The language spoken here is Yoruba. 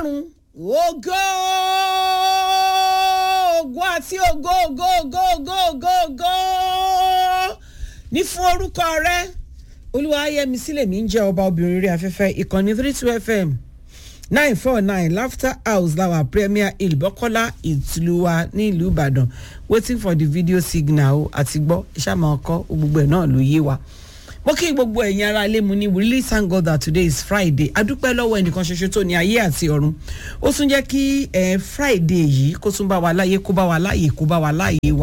ọlọ́run ògo ògo àti ògo ògo ògo ògo ògo ògo ní fún orúkọ rẹ olúwa ayẹmi sílẹ̀ mi ń jẹ́ ọba obìnrin orí afẹ́fẹ́ ìkànnì three two fm nine four nine laughter house lawa premier hill bọ́kọ́lá ìtìlúwa ní ìlú ìbàdàn waiting for the video signal àti gbọ́ ìṣàmọ̀ ọkọ gbogbo ẹ̀ náà ló yé wa mo kí gbogbo ẹ̀yin ara ilé mu ní we really thank God that today is Friday adúpẹ́ lọ́wọ́ ẹnìkan ṣoṣo tó ní ayé àti ọ̀run ó tún jẹ́ kí friday yìí kó tún bá wa láyé kó bá wa láyé kó bá wa láyé